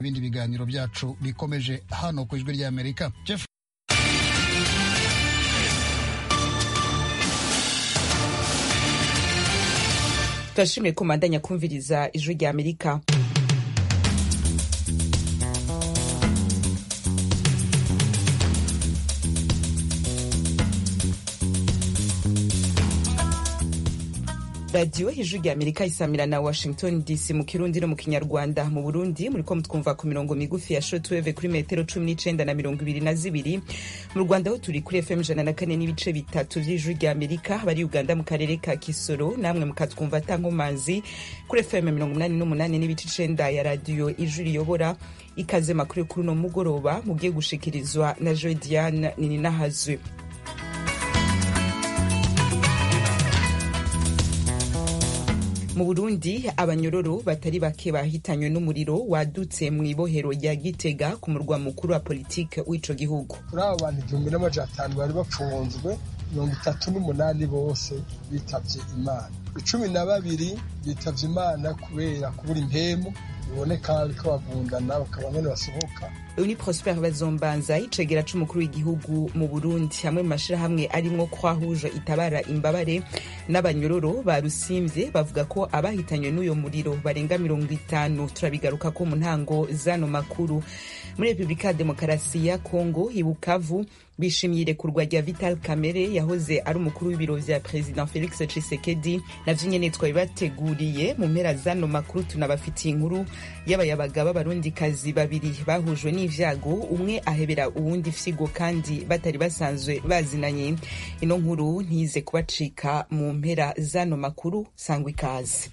ibindi biganiro byacu bikomeje hano ku ijwi ry'amerika Jeff turashimiye ko mandanya kumviriza ijwi rya amerika radiyo ijwi rya amerika isamira na washington dc mu kirundi no mu kinyarwanda mu burundi muriko mutwumva ku mirongo migufi ya shortwave kuri metero cumi n'icenda na mirongo ibiri na zibiri mu rwanda ho turi kuri fm ijana na kane n'ibice bitatu vy'ijwi rya amerika bari uganda mu karere ka kisoro namwe mukatwumva atankomazi kuri fm mirongo umunani n'umunani n'ibice icenda ya radiyo ijwi riyobora ikaze makuru kuri uno mugoroba mugiye gushikirizwa na joe diane nininahazwe mu burundi abanyororo batari bake bahitanywe n'umuriro wadutse mu ibohero rya gitega ku murwa mukuru wa politike w'ico gihugu kuri abo bantu igihumbi n'amajana atanu bari bapfunzwe mirongo itatu n'umunani bose bitavye imana icumi na babiri bitavye imana kubera kubura impemu biboneka ko bagundana bakaba nyene basohoka uyu ni prosper bazombanza icegera c'umukuru w'igihugu mu burundi hamwe mu mashirahamwe arimwo kwahuje itabara imbabare n'abanyororo barusimvye bavuga ko abahitanywe n'uyo muriro barenga mirongo itanu turabigaruka ko mu ntango zano makuru muri repubulika ya demokarasi ya kongo ibukavu bishimiye irekurwa rya vital kamere yahoze ari umukuru w'ibiro vya president felix tshisekedi navyo nyene twabibateguriye mu mpera zano makuru tunabafitiye inkuru y'abayabaga b'abarundikazi babiri bahujwe n'ivyago umwe ahebera uwundi fyigo kandi batari basanzwe bazinanye ino nkuru ntize kubacika mu mpera zano makuru sangwa ikaze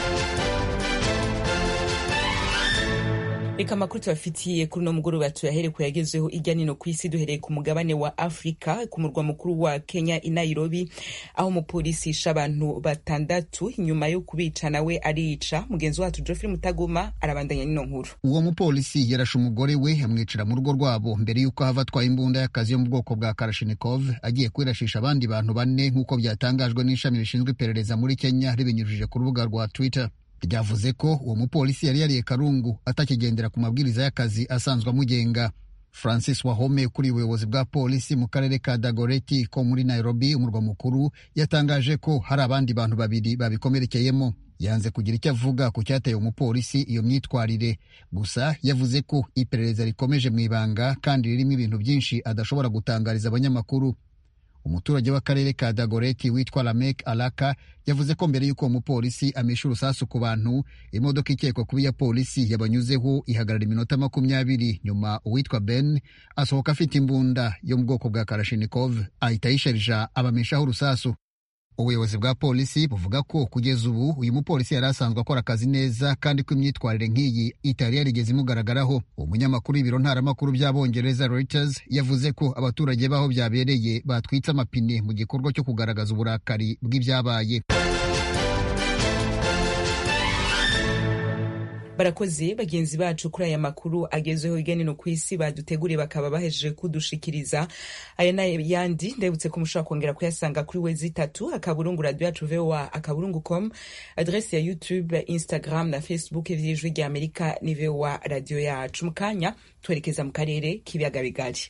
reka amakuru tubafitiye kuri uno mugoroba tuyahere ku yagezeho irya nino ku isi duhereye ku mugabane wa afurika ku murwa mukuru wa kenya i nairobi aho umupolisi yishe abantu batandatu inyuma yo kubica nawe arica mugenzi wacu geoffrey mutagoma arabandanya n'ino nkuru uwo mupolisi yarashe umugore we amwicira mu rugo rwabo mbere y'uko hava atwaye imbunda y'akazi yo mu bwoko bwa karashinikov agiye kwirashisha abandi bantu bane nk'uko byatangajwe n'ishami rishinzwe iperereza muri kenya ribinyujije ku rubuga rwa twitter ryavuze ko uwo mupolisi yari yariye karungu atakigendera ku mabwiriza y'akazi asanzwe amugenga francis wahome ukuriye ubuyobozi bwa polisi mu karere ka dagoreti ko muri nairobi umurwa mukuru yatangaje ko hari abandi bantu babiri babikomerekeyemo yanze kugira icyo avuga ku cyateye umupolisi iyo myitwarire gusa yavuze ko iperereza rikomeje mu ibanga kandi ririmo ibintu byinshi adashobora gutangariza abanyamakuru umuturage w'akarere ka dagoreti witwa lamek alaka yavuze ko mbere y'uko uwo mupolisi amisha urusasu ku bantu imodoka ikekwa kuba iya polisi yabanyuzeho ihagarara iminota makumyabiri nyuma uwitwa ben asohoka afite imbunda yo mu bwoko bwa karashinikov ahita ayisharija abamishaho urusasu ubuyobozi bwa polisi buvuga ko kugeza ubu uyu mupolisi yari asanzwe akora akazi neza kandi ko imyitwarire nk'iyi itari yarigeze imugaragaraho umunyamakuru w'ibiro ntaramakuru by'abongereza Reuters yavuze ko abaturage b'aho byabereye batwitse amapine mu gikorwa cyo kugaragaza uburakari bw'ibyabaye barakoze bagenzi bacu kuri aya makuru agezweho hirya no ku isi baduteguriye bakaba bahejeje kudushikiriza aya n'ayandi ndebutse ko mushobora kongera kuyasanga kuri wezi itatu akaburungu radio yacu voa akaburungu com adresi ya youtube instagram na facebook vy'ijwi rya amerika ni voa radio yacu mu kanya twerekeza mu karere k'ibiyaga bigari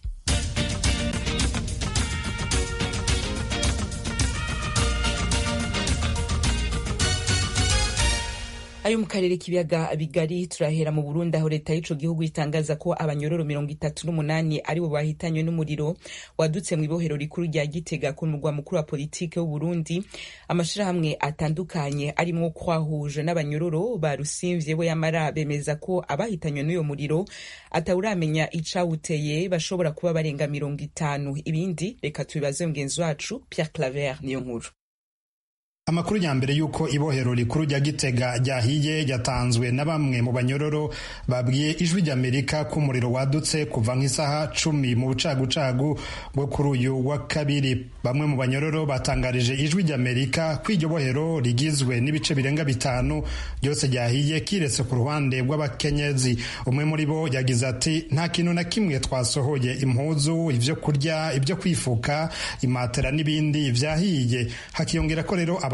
ayo mu karere k'ibiyaga bigari turahera mu burundi aho leta y'ico gihugu itangaza ko abanyororo mirongo itatu n'umunani aribo bahitanywe n'umuriro wadutse mu ibohero rikuru rya gitega ku murwa mukuru wa politike w'uburundi amashirahamwe atandukanye arimwo kwahuje n'abanyororo barusimvye bo yamara bemeza ko abahitanywe n'uyo muriro atawuramenya icawuteye bashobora kuba barenga mirongo itanu ibindi reka tubibaze mugenzi wacu pierre claver niyo nkuru amakuru ya mbere y'uko ibohero rikuru rya gitega ryahiye yatanzwe na bamwe mu banyororo babwiye ijwi ry'amerika ko umuriro wadutse kuva nk'isaha cumi mu bucagucagu bwo kuri uyu wa kabiri bamwe mu banyororo batangarije ijwi ry'amerika ko iryo bohero rigizwe n'ibice birenga bitanu byose ryahiye kiretse ku ruhande rw'abakenyezi umwe muri bo yagize ati nta kintu na kimwe twasohoye impuzu ibyo kurya ibyo kwifuka imatera n'ibindi vyahiye hakiyongera ko rero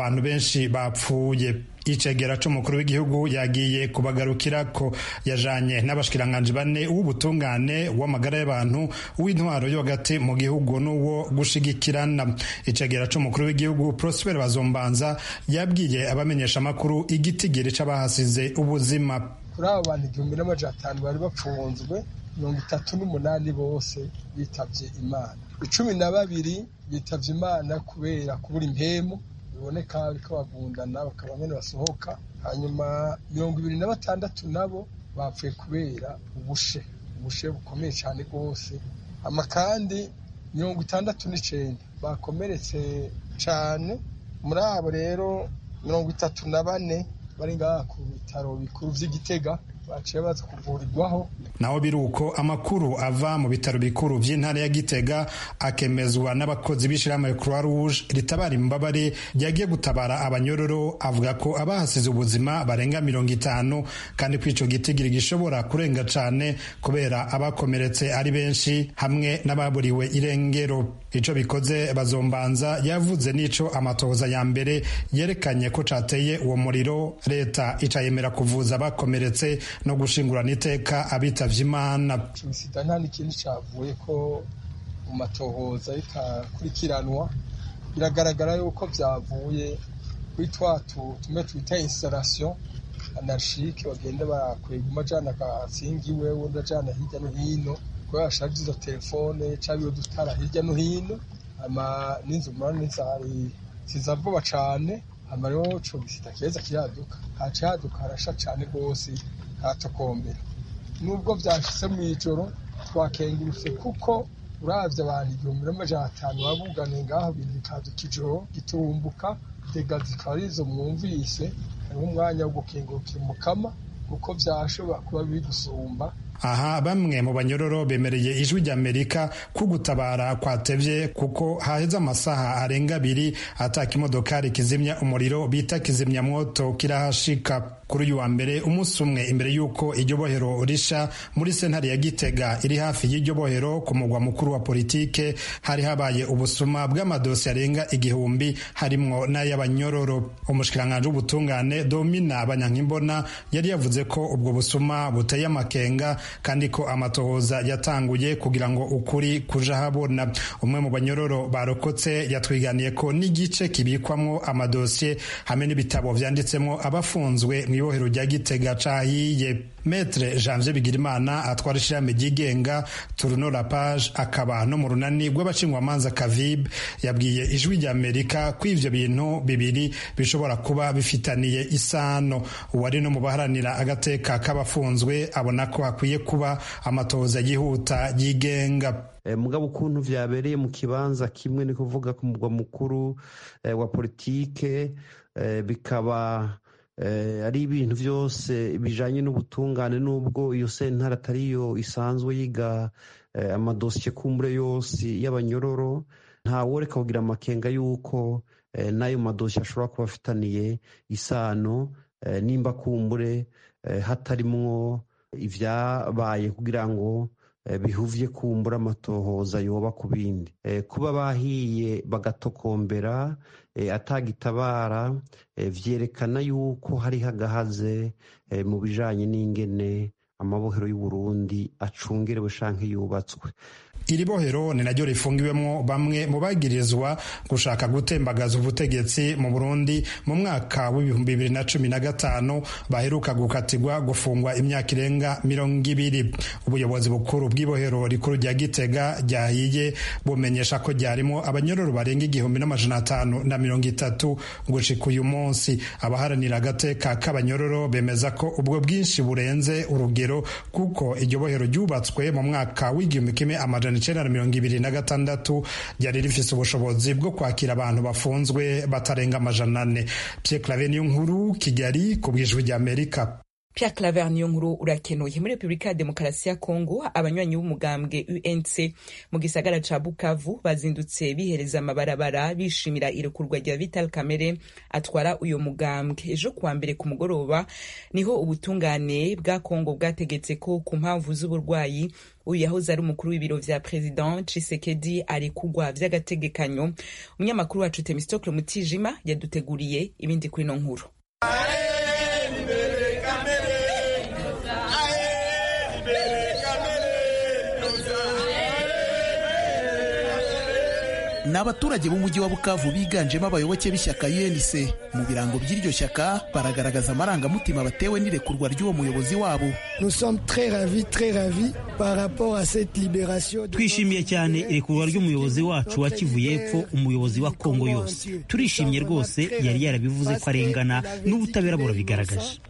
abantu benshi bapfuye icegera c'umukuru w'igihugu yagiye kubagarukira ko yajanye n'abashikiranganji bane w'ubutungane w'amagara y'abantu w'intwaro yo hagati mu gihugu n'uwo gushigikirana icegera c'umukuru w'igihugu prosper bazombanza yabwiye abamenyesha amakuru igitigiri c'abahasize ubuzima kuri abo bantu igihumbi n'amajana atanu bari bapfunzwe mirongo itatu n'umunani bose bitavye imana icumi na babiri bitavye imana kubera kubura impemu biboneka bariko bagundana bakaba nyene basohoka hanyuma mirongo ibiri na batandatu nabo bapfuye kubera ubushe ubushe bukomeye cane rwose ama kandi mirongo itandatu n'icenda bakomeretse cane muri abo rero mirongo itatu na bane bari ngaha ku bitaro bikuru vy'igitega baciye baza kuvurirwaho naho biri uko amakuru ava mu bitaro bikuru vy'intara ya gitega akemezwa n'abakozi b'ishirahamwe croix rouge ritabara imbabare ryagiye gutabara abanyororo avuga ko abahasize ubuzima barenga mirongo itanu kandi ko ico gitigiri gishobora kurenga cane kubera abakomeretse ari benshi hamwe n'ababuriwe irengero ico bikoze bazombanza yavuze n'ico amatohoza ya mbere yerekanye ko cateye uwo muriro leta icayemera kuvuza abakomeretse no gushingurana iteka abitavye imana sida nta n'ikintu cavuye ko mu matohoza bikakurikiranwa biragaragara yuko vyavuye kuri twatu tumwe twita installation anarchike bagenda bakwega umajana agasingiwe wundi ajana hirya no hino kubera bashaje izo telefone canke iyo dutara hirya no hino ama n'inzu murani zari ziza vuba cane hama rero ico gisida keza kiraduka haca haduka harasha cane rwose hatokombera nubwo vyashitse mw'ijoro twakengurutse kuko uravye abantu igihumbi n'amajana atanu babuganiye ngaho bintu bikaduka ijoro gitumbuka dega zikaba arizo mwumvise hariho umwanya wo gukengurukira umukama kuko vyashobora kuba biri gusumba aha bamwe mu banyororo bemereye ijwi ry'amerika ko gutabara kwatevye kuko haheze amasaha arenga abiri ataka imodokari kizimya umuriro bita kizimyamwoto kirahashika kuri uyu wa mbere umunsi umwe imbere y'uko iryo bohero risha muri sentare ya gitega iri hafi y'iryo bohero ku mugwa mukuru wa politike hari habaye ubusuma bw'amadosi arenga igihumbi harimwo n'ay'abanyororo umushikiranganji w'ubutungane domina banyankimbona yari yavuze ko ubwo busuma buteye amakenga kandi ko amatohoza yatanguye kugira ngo ukuri kuja habona umwe mu banyororo barokotse yatwiganiye ko n'igice kibikwamwo amadosiye hamwe n'ibitabo vyanditsemwo abafunzwe mu ibohero rya gitega cahiye metre janvier bigirimana atwara ishirahamwe ryigenga turuno la page akaba no mu runani rw'abacingwamanza kavib yabwiye ijwi rya amerika ko ivyo bintu bibiri bishobora kuba bifitaniye isano uwari no mu baharanira agateka k'abafunzwe abona ko hakwiye kuba amatohoza yihuta yigenga mugabo ukuntu vyabereye mu kibanza kimwe ni kuvuga ku mugwa mukuru wa politike bikaba ari ibintu byose bijanye n'ubutungane n'ubwo iyo sentare atariyo isanzwe yiga amadosiye kumbure yose y'abanyororo ntaworeka kugira amakenga y'uko n'ayo madosiye ashobora kuba afitaniye isano nimba kumbure hatarimwo ivyabaye kugira ngo bihuvye kumbura amatohoza yoba ku bindi kuba bahiye bagatokombera atagitabara vyerekana yuko hariho agahaze mu bijanye n'ingene amabohero y'uburundi acungerewe canke yubatswe iri bohero ni naryo rifungiwemwo bamwe mu bagirizwa gushaka gutembagaza ubutegetsi mu burundi mu mwaka w'ibihumbi bibiri na cumi na gatanu baheruka gukatirwa gufungwa imyaka irenga mirongo ibiri ubuyobozi bukuru bw'ibohero rikuru rya gitega ryahiye bumenyesha ko ryarimo abanyororo barenga igihumbi n'amajana atanu na mirongo itatu gushika uyu munsi abaharanira agateka k'abanyororo bemeza ko ubwo bwinshi burenze urugero kuko iryo bohero ryubatswe mu mwaka w'igihumbi kimwe amajana icenda na mirongo ibiri na gatandatu ryari rifise ubushobozi bwo kwakira abantu bafunzwe batarenga amajana ane Pierre Claver niyo nkuru Kigali ku bw'ijwi ry'Amerika Pierre Claver niyo nkuru urakenuye muri Repubulika ya Demokarasi ya Kongo abanywanyi b'umugambwe UNC mu gisagara ca Bukavu bazindutse bihereza amabarabara bishimira irekurwa rya Vital Kamere atwara uyo mugambwe ejo kuwa mbere ku mugoroba niho ubutungane bwa Kongo bwategetse ko ku mpamvu z'uburwayi uyu yahoze ari umukuru w'ibiro vya President Tshisekedi arekugwa vy'agategekanyo umunyamakuru wacu Temistocle Mutijima yaduteguriye ibindi kuri no nkuru ni abaturage b'umujyi wa bukavu biganjemo abayoboke b'ishyaka UNC mu birango by'iryo shyaka baragaragaza amarangamutima batewe n'irekurwa ry'uwo muyobozi wabo twishimiye cyane irekurwa ry'umuyobozi wacu wa kivu y'epfo umuyobozi wa kongo yose turishimye rwose yari yarabivuze ko arengana n'ubutabera burabigaragaje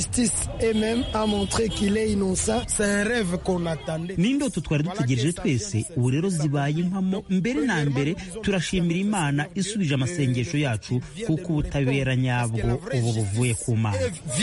ni indoto twari dutegereje twese ubu rero zibaye impamo mbere na mbere turashimira imana isubije amasengesho yacu kuko ubutabera nyabwo ubu buvuye ku mana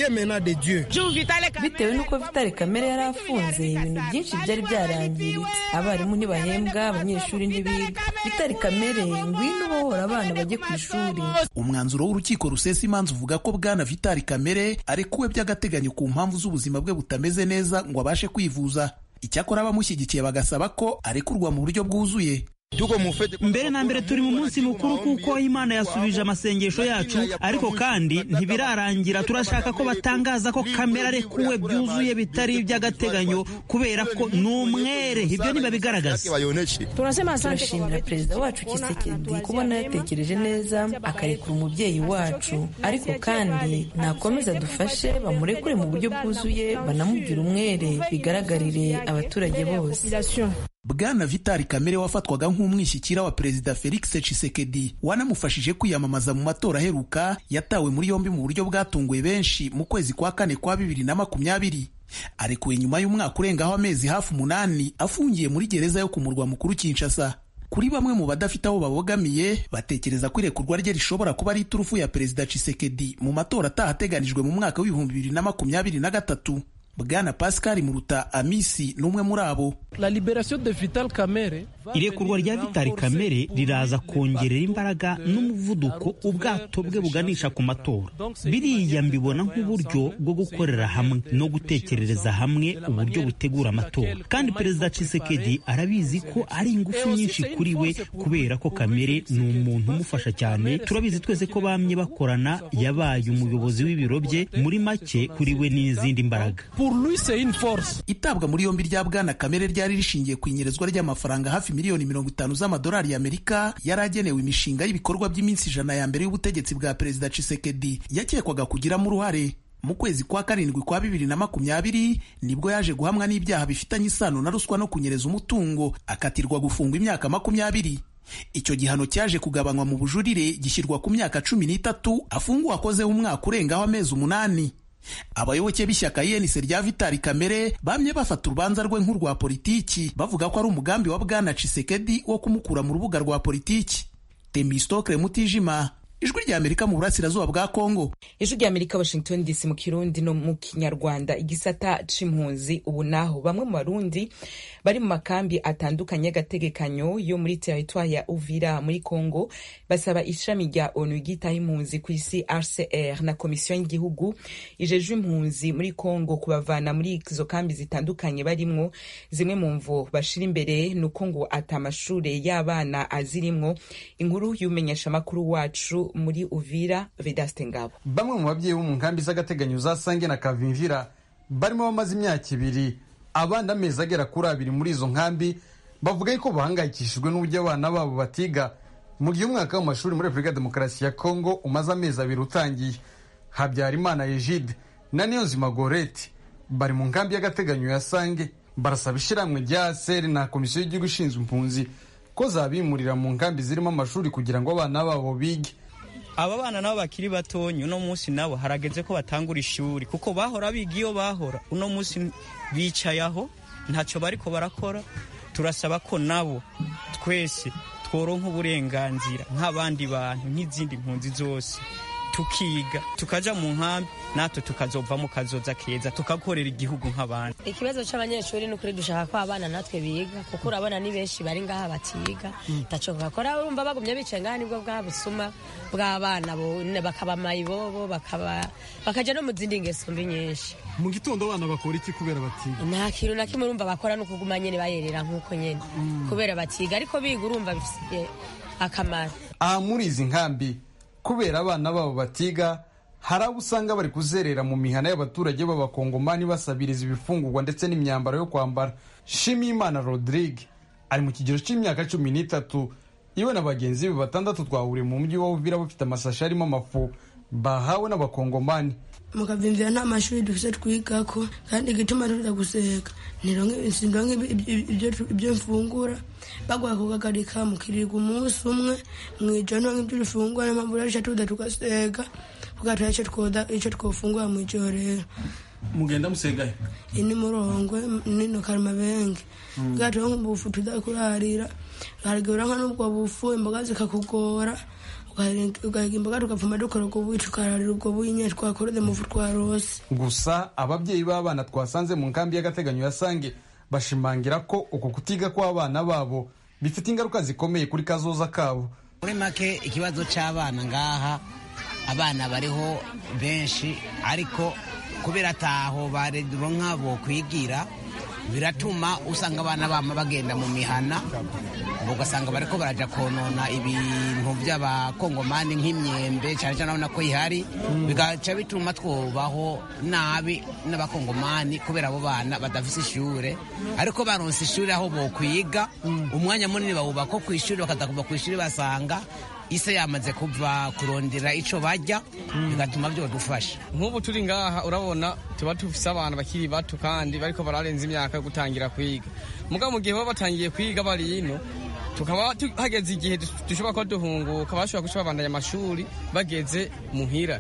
bitewe n'uko vitale kamere yari afunze ibintu byinshi byari byarangiritse abarimu ntibahembwa abanyeshuri ntibiga vitale kamere ngwino ubohora abana bajye ku ishuri umwanzuro w'urukiko rusesa imanza uvuga ko bwana vitali kamere arekuwe by'agateganyo ku mpamvu z'ubuzima bwe butameze neza ngo abashe kwivuza icyakora abamushyigikiye bagasaba ko arekurwa mu buryo bwuzuye mbere na mbere turi mu munsi mukuru kuko imana yasubije amasengesho yacu ariko kandi ntibirarangira turashaka ko batangaza ko kamera arekuwe byuzuye bitari iby'agateganyo kubera ko ni umwere ibyo ntibabigaragaza turashimira perezida wacu kisekedi kubona yatekereje neza akarekura umubyeyi wacu ariko kandi nakomeza dufashe bamurekure mu buryo bwuzuye banamubwira umwere bigaragarire abaturage bose bwana vitali kamere wafatwaga nk'umwishyikira wa perezida felix tshisekedi wanamufashije kwiyamamaza mu matora aheruka yatawe muri yombi mu buryo bwatunguye benshi mu kwezi kwa kane kwa bibiri na makumyabiri arekuwe nyuma y'umwaka urengaho amezi hafi umunani afungiye muri gereza yo ku murwa mukuru kinshasa kuri bamwe mu badafite aho babogamiye batekereza ko irekurwa rye rishobora kuba ari iturufu ya perezida tshisekedi mu matora ataha ateganijwe mu mwaka w'ibihumbi bibiri na makumyabiri na gatatu bwana pascal muruta amisi ni umwe muri abo irekurwa rya vitali kamere riraza kongerera imbaraga n'umuvuduko ubwato bwe buganisha ku matora biriya mbibona nk'uburyo bwo gukorera hamwe no gutekerereza hamwe uburyo butegura amatora kandi perezida Tshisekedi arabizi ko ari ingufu nyinshi kuri we kubera ko kamere ni umuntu umufasha cyane turabizi twese ko bamye bakorana yabaye umuyobozi w'ibiro bye muri make kuri we n'izindi mbaraga itabwa muri yombi rya bwana kamere ryari rishingiye ku inyerezwa ry'amafaranga hafi miliyoni mirongo itanu z'amadolari y'amerika yari agenewe imishinga y'ibikorwa by'iminsi ijana ya mbere y'ubutegetsi bwa perezida Tshisekedi yakekwaga kugiramo uruhare mu kwezi kwa karindwi kwa bibiri na makumyabiri nibwo yaje guhamwa n'ibyaha bifitanye isano na ruswa no kunyereza umutungo akatirwa gufungwa imyaka makumyabiri icyo gihano cyaje kugabanywa mu bujurire gishyirwa ku myaka cumi n'itatu afunguwe akozeho umwaka urengaho amezi umunani abayoboke b'ishyaka yenise rya vitali kamere bamye bafata urubanza rwe nk'urwa politiki bavuga ko ari umugambi wa bwana Tshisekedi wo kumukura mu rubuga rwa politiki temistokle mutijima ijwi rya amerika mu burasirazuba bwa kongo ijwi rya amerika washington dc mu kirundi no mu kinyarwanda igisata c'impunzi ubu naho bamwe mu barundi bari mu makambi atandukanye y'agategekanyo yo muri teritwari ya uvira muri congo basaba ishami rya onu ryitaho impunzi ku isi rcr na komisiyo y'igihugu ijejwe impunzi muri congo kubavana muri izo kambi zitandukanye barimwo zimwe mu mvo bashira imbere ni uko ngo ata amashure y'abana azirimwo inkuru y'umenyesha amakuru wacu muri uvira vedaste ngabo bamwe mu babyeyi bo mu nkambi z'agateganyo za sange na kavimvira barimo bamaze imyaka ibiri abandi amezi agera kuri abiri muri izo nkambi bavuga yuko bahangayikishijwe n'uburyo abana babo batiga mu gihe umwaka w'amashuri muri repubulika ya demokarasi ya kongo umaze amezi abiri utangiye habyarimana egide na niyonzima goreti bari mu nkambi y'agateganyo ya sange barasaba ishyirahamwe rya seri na komisiyo y'igihugu ishinzwe impunzi ko zabimurira mu nkambi zirimo amashuri kugira ngo abana babo bige aba bana nabo bakiri batonyi uno munsi nabo harageze ko batangura ishuri kuko bahora biga iyo bahora uno munsi bicaye aho ntacyo bariko barakora turasaba ko nabo twese tworonka uburenganzira nk'abandi bantu nk'izindi mpunzi zose tukiga tukaja mu nkambi natwe tukazova mu kazoza keza tugakorera igihugu nk'abandi ikibazo c'abanyeshuri ni ukuri dushaka ko abana natwe biga kuko urabona ni benshi bari ngaha batiga taco bakora urumva bagumye bicaye ngaha nibwo bwa busuma bw'abana bakaba mayibobo bakaba bakaja no mu zindi ngeso mbi nyinshi mu gitondo abana bakora iki kubera batiga nta kintu na kimwe urumva bakora no kuguma nyene bayerera nk'uko nyene kubera batiga ariko biga urumva bifitiye akamaro aha muri izi nkambi kubera abana babo batiga hari abo usanga bari kuzerera mu mihana y'abaturage b'abakongomani basabiriza ibifungurwa ndetse n'imyambaro yo kwambara shimiyimana rodrigue ari mu kigero cy'imyaka cumi n'itatu iwe na bagenzi be batandatu twahuriye mu mujyi wa uvira bafite amasashi arimo amafu bahawe n'abakongomani mukavimvira nta mashuri dufise twigako kandi igituma tuza guseka ntironke ibyo mfungura bagwa kugagarika mukirirwa umunsi umwe mwijoro ntonke ibyo dufungura n'impamvu rero tuza tugaseka kugatora ico twofungura mw'ijoro rero mugenda musegahe ini murongwe nino karimabenge bwaturonke ubufu tuza kurarira harigura nka n'ubwo bufu imboga zikakugora ugahiga imboga tugapfuma dukora ubwo buyi tukararira ubwo buyi nyine twakoreze mu twarose gusa ababyeyi b'abana twasanze mu nkambi y'agateganyo ya sange bashimangira ko uku kutiga kw'abana babo bifite ingaruka zikomeye kuri kazoza kabo muri make ikibazo cy'abana ngaha abana bariho benshi ariko kubera ataho baronka bo kwigira biratuma usanga abana bama bagenda mu mihana ugasanga bariko baraja konona ibintu by'abakongomani nk'imyembe cyane cyane urabona ko ihari bigaca bituma twubaho nabi n'abakongomani kubera abo bana badafise ishure ariko baronse ishuri aho bokwiga umwanya munini bawuba ko kw'ishuri bakaza kuva kw'ishuri basanga ise yamaze kuva kurondera ico bajya bigatuma byodufasha nk'ubu turi ngaha urabona tuba dufise abantu bakiri bato kandi bariko bararenza imyaka yo gutangira kwiga mugabo mu gihe baba batangiye kwiga bari ino tukaba hageze igihe dushobora kuba duhunguka bashobora guca babandanya amashuri bageze muhira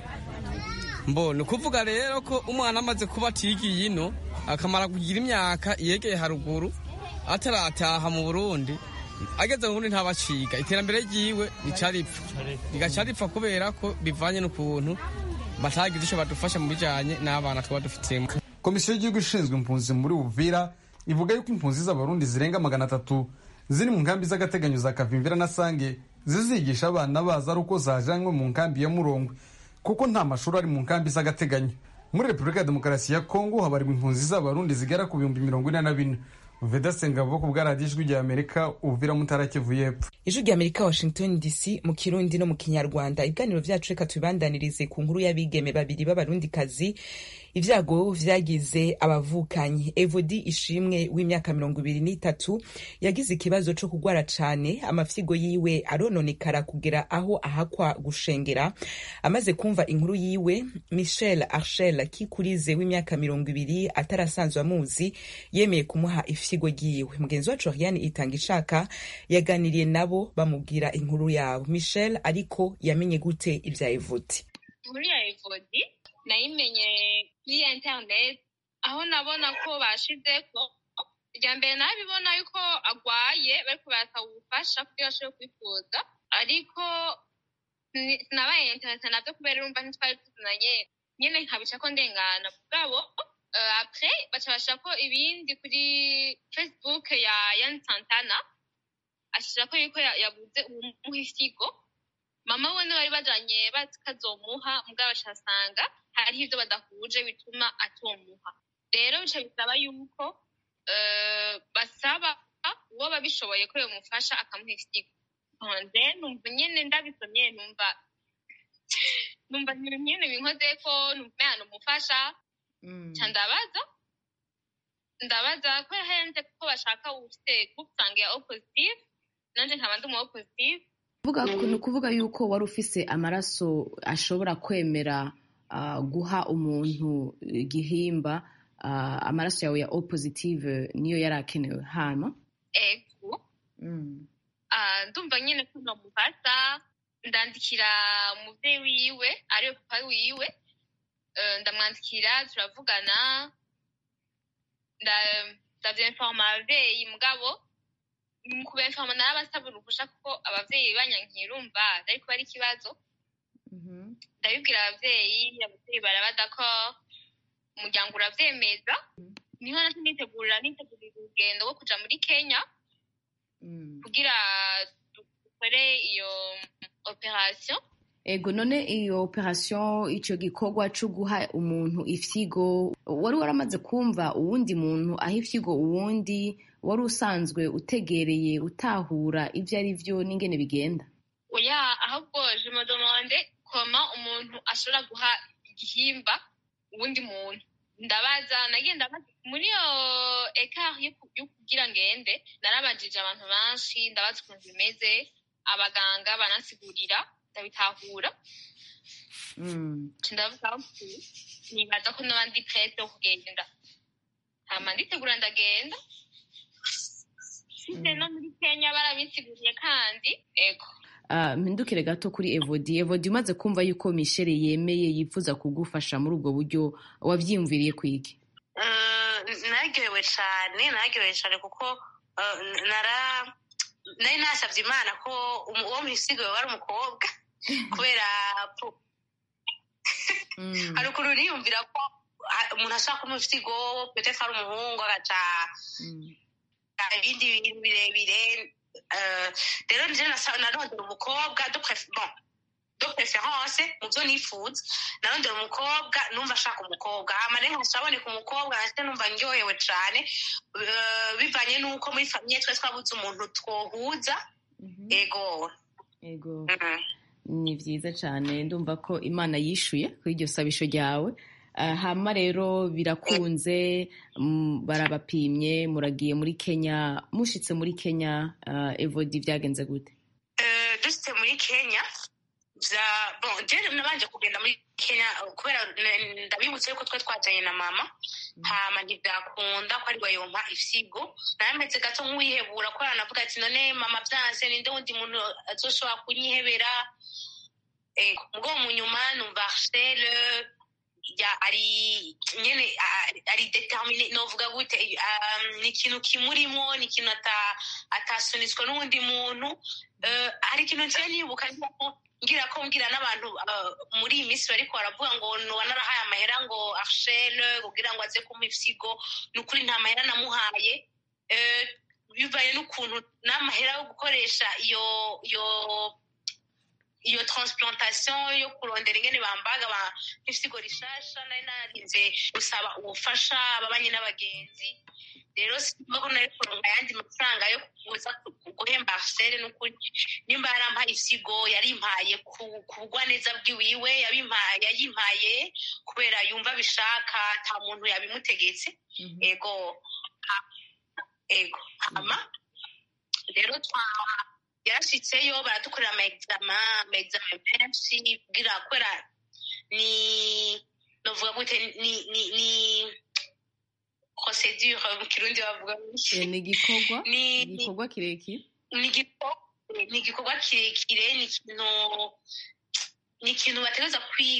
mbona ukuvuga rero ko umwana amaze kuba atigiye ino akamara kugira imyaka yegeye haruguru atarataha mu burundi ageze mu burundi ntabaciga iterambere ryiwe rica ripfa rigaca ripfa kubera ko bivanye n'ukuntu batagize icyo badufasha mu bijanye n'abana twaba dufitemo komisiyo y'igihugu ishinzwe impunzi muri uvira ivuga yuko impunzi z'abarundi zirenga magana atatu ziri mu nkambi z'agateganyo za kavimvira na sange zizigisha abana bazo ari uko zajanywe mu nkambi ya murongwe kuko nta mashuri ari mu nkambi z'agateganyo muri repubulika ya demokarasi ya kongo habarirwa impunzi z'abarundi zigera ku bihumbi mirongo ine na bine veda sengabo ku bwaradiyo ijwi rya amerika uvira mutara kivu y'epfo ijwi rya amerika washington dc mu kirundi no mu kinyarwanda ibiganiro vyacu reka tubibandanirize ku nkuru y'abigeme babiri b'abarundikazi ivyago vyagize abavukanyi evodi ishimwe w'imyaka mirongo ibiri n'itatu yagize ikibazo co kugwara cane amafyigo yiwe arononekara kugera aho ahakwa gushengera amaze kumva inkuru yiwe michel archel kikurize w'imyaka mirongo ibiri atarasanzwe amuzi yemeye kumuha ifyigo ryiwe mugenzi wacu ariane itanga ishaka yaganiriye nabo bamubwira inkuru yabo michel ariko yamenye gute ivya evodi inkuru ya evodi nayimenye kuri interineti aho nabona ko bashizeko irya mbere nabibona yuko agwaye bariko barasaba ubufasha kugira ashobore kwifuza ariko sinabaye interineti navyo kubera urumva ntitwari tuzinanye nyene nkabicako ndengana mugabo apre baca bashirako ibindi kuri facebook ya yan santana ashirako yuko yabuze uwumuha ifyigo mama we niwe bari bajanye bakazomuha mugabo bacasanga hariho ivyo badahuje bituma atomuha rero bica bisaba yuko basaba uwo babishoboye ko yomufasha akamuha ifyigo nze numva nyene ndabisomye numva numva ibintu nyene binkozeko numva yana umufasha ca ndabaza ndabaza ko yahenze ko bashaka ufite groupe ya o positive nanje nkaba ndi umu o positive ni ukuvuga yuko wari ufise amaraso ashobora kwemera guha umuntu igihimba amaraso yawe ya o positive niyo yari akenewe hano ego ndumva nyine ko namufata ndandikira umubyeyi wiwe ariwe papa wiwe ndamwandikira turavugana ndabyinforma ababyeyi mugabo kubenforma narabasaba uruhusha kuko abavyeyi banyankiye urumva ariko ari ikibazo ndabibwira abavyeyi abavyeyi barabada ko umuryango uravyemeza niho naco nitegurira nitegurira urugendo rwo kuja muri kenya kugira dukore iyo operation ego none iyo operation ico gikorwa co guha umuntu ifyigo wari waramaze kumva uwundi muntu aha ifyigo uwundi wari usanzwe utegereye utahura ivyo ari vyo n'ingene bigenda oya ahubwo je me demande koma umuntu ashobora guha igihimba uwundi muntu ndabaza nagiye ndabaza muri iyo ekari yo kugira ngende narabajije abantu benshi ndabaza ukuntu bimeze abaganga banasigurira ndabitahura ndavuga nibaza ko noba ndi prete yo kugenda hama nditegura ndagenda size no muri kenya barabisiguriye kandi ego mpindukire gato kuri evodi evodi umaze kumva yuko mishele yemeye yifuza kugufasha muri ubwo buryo wabyiyumviriye kwigi naryohewe cyane naryohewe cyane kuko nara nari nasabye imana ko uwo mwisigaye wari umukobwa kubera hari ukuntu niyumvira ko umuntu ashaka kumuha ifitigo petete ari umuhungu agaca ibindi bintu birebire rero nje narondera umukobwa do preference mu byo nifuza narondera umukobwa numva ashaka umukobwa hama rero nkashaboneka umukobwa nahise numva ndyohewe cane bivanye n'uko muri famiye twe twabuze umuntu twohuza ego ego ni byiza cyane ndumva ko imana yishuye kuri iryo sabisho ryawe hama rero birakunze barabapimye muragiye muri kenya mushitse muri kenya evodi byagenze gute dusitse muri kenya jene nabanje kugenda muri kenya kubera ndabibutse yuko twe twajanye na mama hama ntibyakunda ko ari yompa ifyigo nameze gato nk'uwihebura ko aranavuga ati none mama byanse ninde wundi muntu azoshobora kunyihebera ubwo mu nyuma numva arsele ya ari nyene ari determine novuga gute ni ikintu kimurimo ni ikintu atasunitswe n'uwundi muntu hari ikintu nsiye nibuka ngira ko mbwira n'abantu muri iyi minsi bariko baravuga ngo noba narahaye amahera ngo arshele kugira ngo aze kumpa ifyigo ni ukuri nta mahera namuhaye bivaye n'ukuntu n'amahera yo gukoresha iyo iyo iyo transplantation yo kurondera ingene bambaga ifisigo rishasha nari narinze gusaba ubufasha ababanye n'abagenzi rero simba ko nari kuronka ayandi mafaranga yo kuza guhemba arsele n'ukuri nimba yarampaye isigo yarimpaye kubugwa neza bwiwiwe yabimpaye yayimpaye kubera yumva bishaka ata muntu yabimutegetse ego ego hama rero twa yarashitseyo baradukorera amaegzama amaegzama menshi bwira kubera ni novuga gute ni ni ni procedure mu kirundi bavuga ni igikorwa ni igikorwa kirekire ni igikorwa kirekire ni ikintu ni ikintu bategereza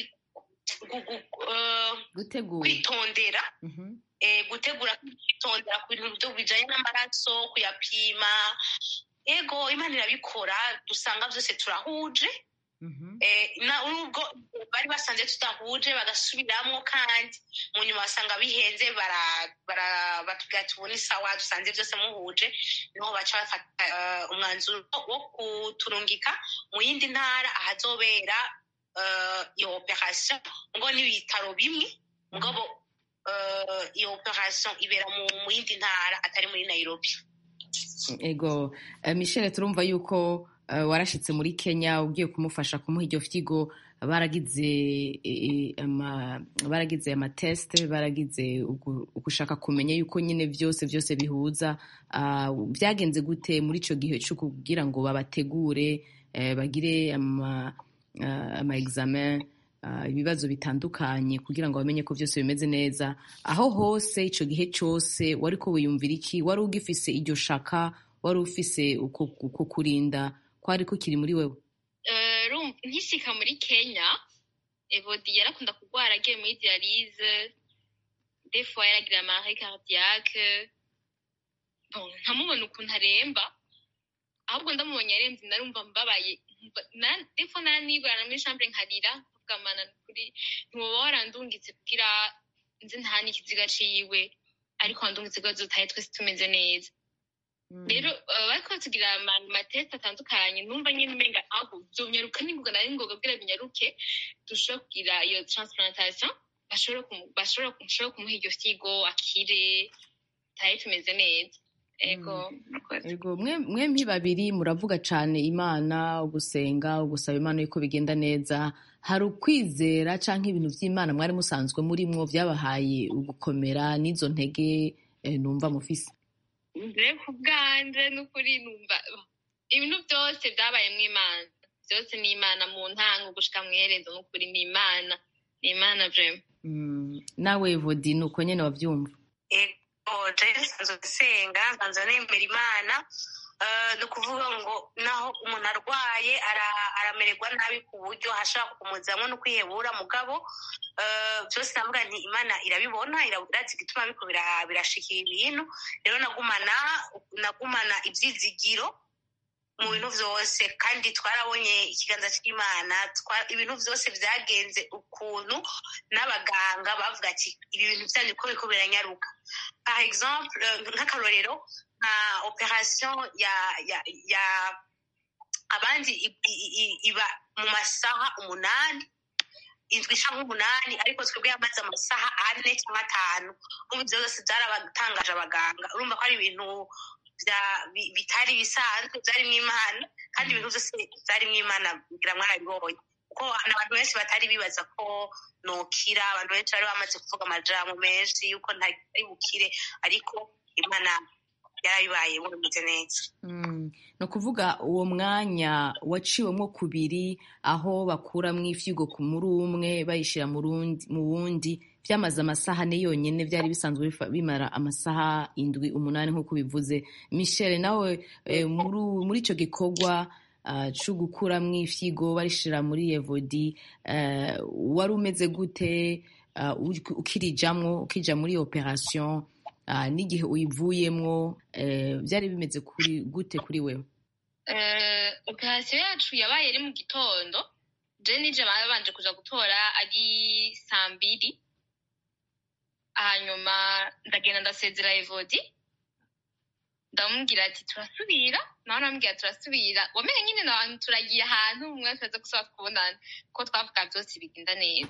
kwitondera gutegura kwitondera ku bintu bijanye n'amaraso kuyapima ego imana irabikora dusanga byose turahuje nubwo bari basanze tudahuje bagasubiramo kandi mu nyuma basanga bihenze batubwira tubona isawa dusanze byose muhuje niho baca bafata umwanzuro wo kuturungika mu yindi ntara ahazobera iyo operation ngo n'ibitaro bimwe mugabo iyo operation ibera mu yindi ntara atari muri nairobi ego michelle turumva yuko warashyitse muri kenya ugiye kumufasha kumuha iryo fyigo baragize baragize amatesite baragize ugushaka kumenya yuko nyine byose byose bihuza byagenze gute muri icyo gihe cyo kugira ngo babategure bagire ama examen ibibazo bitandukanye kugira ngo bamenye ko byose bimeze neza aho hose icyo gihe cyose wari ko wiyumvira iki wari ugifise iryo shaka wari ufise uko kurinda kwari kukiri muri wewe nkisika muri kenya evodi yarakunda kurwara agiye muri dialize defo yaragira amare cardiaque nkamubona ukuntu aremba ahubwo ndamubonye arembye narumva mbabaye defo naranibwana muri chambre nkarira ndavuga mana kuri ntiwoba warandungitse kugira nzi nta n'ikiziga ciwe ariko wandungitse kugira dutahe twese tumeze neza rero bariko batugira amatesite atandukanye numva nyine umenga aho vyonyaruka n'ingoga nari ngoga kugira binyaruke dushobora kugira iyo transplantation bashobora kumuha iryo figo akire tahe tumeze neza ego ego mwembi babiri muravuga cyane imana ugusenga ugusaba imana yuko bigenda neza hari ukwizera cyangwa ibintu by'imana mwari musanzwe murimwo byabahaye ugukomera n'izo ntege numva mufise mbere ku bwanje n'ukuri numva ibintu byose byabaye mu imana byose ni imana mu ntango gushika mu iherezo n'ukuri ni imana ni imana vrema nawe vodi ni uko nyene wavyumva jewe nsanzwe nsenga nsanzwe nemera imana ni ukuvuga ngo naho umuntu arwaye aramererwa nabi ku buryo hashobora kumuzamwo no kwihebura mugabo byose navuga nti imana irabibona irazi igituma biko birashikira ibintu rero nagumana nagumana ibyizigiro mu bintu byose kandi twarabonye ikiganza cy'imana ibintu byose byagenze ukuntu n'abaganga bavuga ati ibi bintu byanyu ko biko biranyaruka par exemple nk'akarorero nka operation ya ya ya abandi iba mu masaha umunani indwi cyangwa umunani ariko twebwe yamaze amasaha ane cyangwa atanu ubu ibyo byose byarabatangaje abaganga urumva ko ari ibintu bitari bisanzwe byarimo imana kandi ibintu byose byarimo imana kugira mwarabibonye kuko abantu benshi batari bibaza ko nokira abantu benshi bari bamaze kuvuga amajambo menshi yuko ntari bukire ariko imana yarabibaye bumeze neza ni ukuvuga uwo mwanya waciwemo kubiri aho bakuramo ifyigo muri umwe bayishyira mu wundi byamaze amasaha ane yonyine byari bisanzwe bimara amasaha indwi umunani nk'uko bivuze michelle nawe muri icyo gikorwa cyo gukuramo ifyigo barishyira muri evodi wari umeze gute ukirijamwo ukija muri operasiyo n'igihe uyivuyemo byari bimeze gute kuri wewe operasiyo yacu yabaye ari mu gitondo je nije babanje kuja gutora ari saa mbiri hanyuma ndagenda ndasezera evodi ndamubwira ati turasubira nawe namubwira turasubira wamenye nyine nabantu turagiye ahantu umwe wese aza gusaba kubonana kuko twavuga byose bigenda neza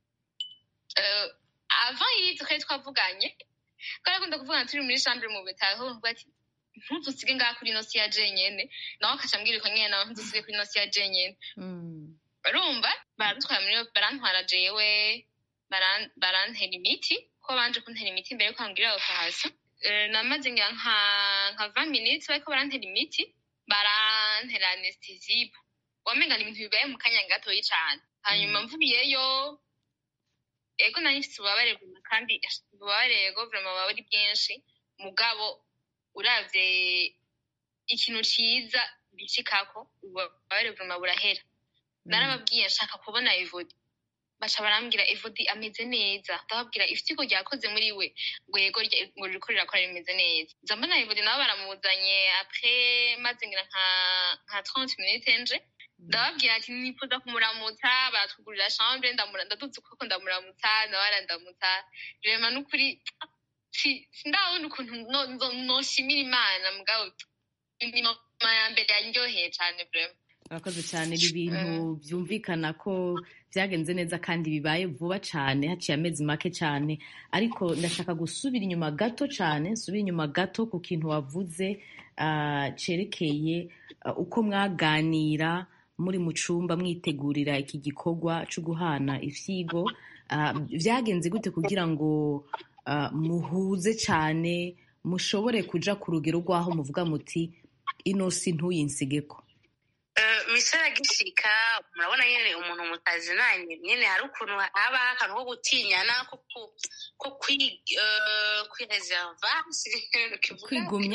avant y'ibyo twari twavuganye twari akunda kuvugana turi muri chambre mu bitaro avuga ati ntudusige ngaha kuri ino si ya jenyene nawe akaca ambwira uko nyene nawe ntudusige kuri ino si ya jenyene barumva baradutwara muri barantwara jewe barantera imiti ko banje kuntera imiti mbere yuko bambwira operation namaze ngira nka nka 20 minutes bariko barantera imiti barantera anesthesie wamenga ni ibintu bibaye mu kanya gatoyi cane hanyuma mvubiyeyo ego nari mfite ububabare kandi ububabare ego vraiment buba ari bwinshi mugabo uravye ikintu ciza bicikako ububabare vraiment burahera narababwiye nshaka kubona evodi baca barambwira evodi ameze neza ndababwira ifitiko ryakoze muri we ngo yego ngo ririko rirakora rimeze neza nza mbona evodi nabo baramuzanye apres maze ngira nka nka 30 minutes nje ndababwira ati nifuza kumuramutsa baratugurira chambre ndaduze ukuboko ndamuramutsa nawe arandamutsa rema n'ukuri sindabona ukuntu noshimira imana mugabo ni mama ya mbere yaryoheye cane vrema urakoze cyane ni ibintu byumvikana ko byagenze neza kandi bibaye vuba cyane haciye amezi make cyane ariko ndashaka gusubira inyuma gato cyane nsubira inyuma gato ku kintu wavuze cyerekeye uko mwaganira muri mu cyumba mwitegurira iki gikorwa cyo guhana ifyigo byagenze gute kugira ngo muhuze cyane mushobore kuja ku rugero rw'aho muvuga muti ino si ntuyinsigeko misora gishika murabona nyine umuntu mutazi nanjye nyine hari ukuntu haba akantu ko gutinyana ko kwireserva kwigumya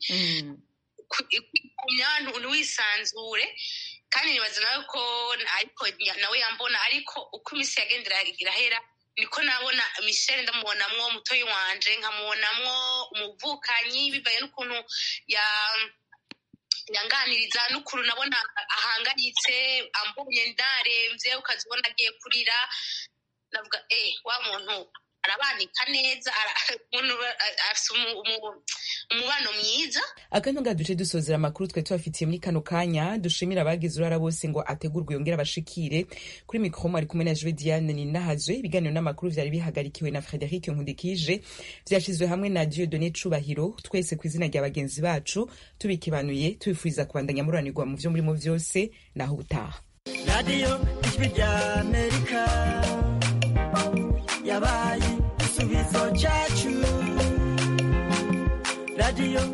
kwigumya ntiwisanzure kandi nibaza nawe ko ariko nawe yambona ariko uko iminsi yagendera irahera niko nabona michelle ndamubonamwo mutoyi wanje nkamubonamwo umuvukanyi bibaye n'ukuntu ya yanganiriza n'ukuru nabona ahangayitse ambonye ndaremvye ukazibona agiye kurira navuga eh wa muntu arabanika neza afise umubano mwiza akanya nga duce dusozera amakuru twe tubafitiye muri kano kanya dushimira abagize urara bose ngo ategurwe yongere abashikire kuri mikoro mwari kumwe na jwe diane ninahazwe ibiganiro n'amakuru vyari bihagarikiwe na frederic nkundikije vyashizwe hamwe na diodone cubahiro twese ku izina rya bagenzi bacu tubikibanuye tubifuriza kubandanya muranirwa mu vyo murimo vyose naho ubutaha radiyo ijwi rya amerika yabaye igisubizo cyacu radiyo